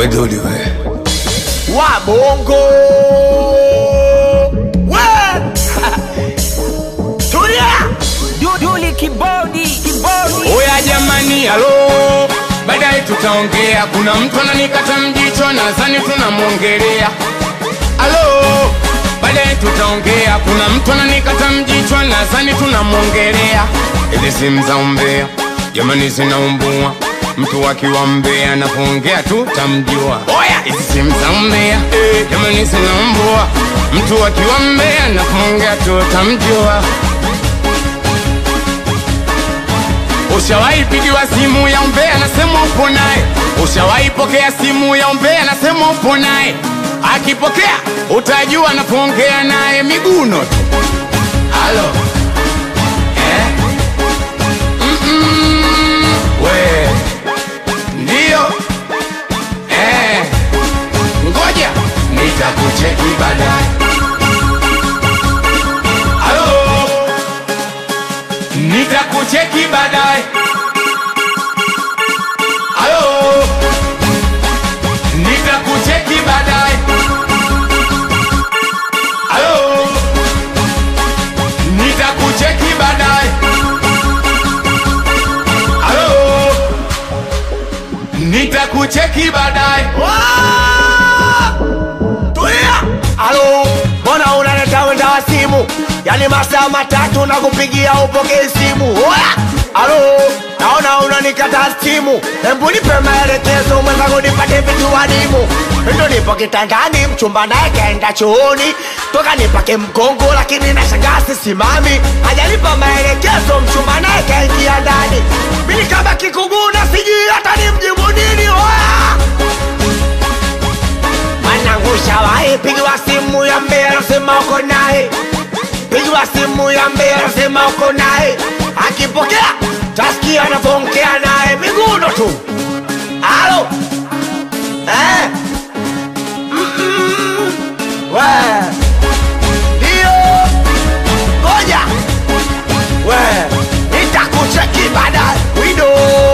weduli we wa bongo we tulia Duduli kibodi kibodi oya jamani halo baadaye tutaongea kuna mtu ananikata mjicho nadhani tunamwongelea halo baadaye tutaongea kuna mtu ananikata mjicho nadhani tunamwongelea ili simu za umbea jamani zinaumbua mtu akiwa mbea anapoongea tu tamjua oya hizi simu za umbea eh, jamani zinaumbua mtu akiwa mbea anapoongea tu tamjua Ushawahi pigiwa simu ya umbea nasema upo naye, ushawahi pokea simu ya umbea nasema upo naye. Akipokea utajua anapoongea naye miguno tu. Halo eh? Mm-mm. We ndio eh. Ngoja nitakucheki baadaye. Halo nitakucheki baadaye. Halo, nitakucheki baadaye. Halo, nitakucheki baadaye. Halo, nitakucheki baadaye. tulia alo mbona unaleta wenda wa simu yani masaa matatu na kupigia upokee simu oya alo naona unanikata simu hembu nipe maelekezo mwenzangu nipate vitu wadimu ndo nipo kitandani mchumba naye kaenda chooni toka nipake mgongo lakini nashangaa sisimami hajanipa maelekezo mchumba naye kaingia ndani mimi kama kikuguna sijui hata nimjibu nini oya mwanangu shawahi pigiwa simu ya mbea nasema uko naye pigiwa simu ya mbea nasema uko naye akipokea tasikia anavyoongea naye miguno tu alo eh. Mm-mm. we ndio ngoja we nitakucheki baadaye wido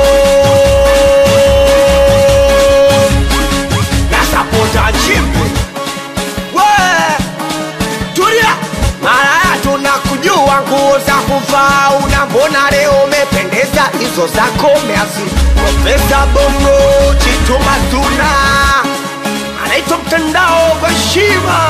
nasapota chimbi we tulia malaya tunakujua nguo za kuvaa una mbona leo umependeza hizo zako meazi profesa bongo chituma tuna anaitwa mtandao kwa heshima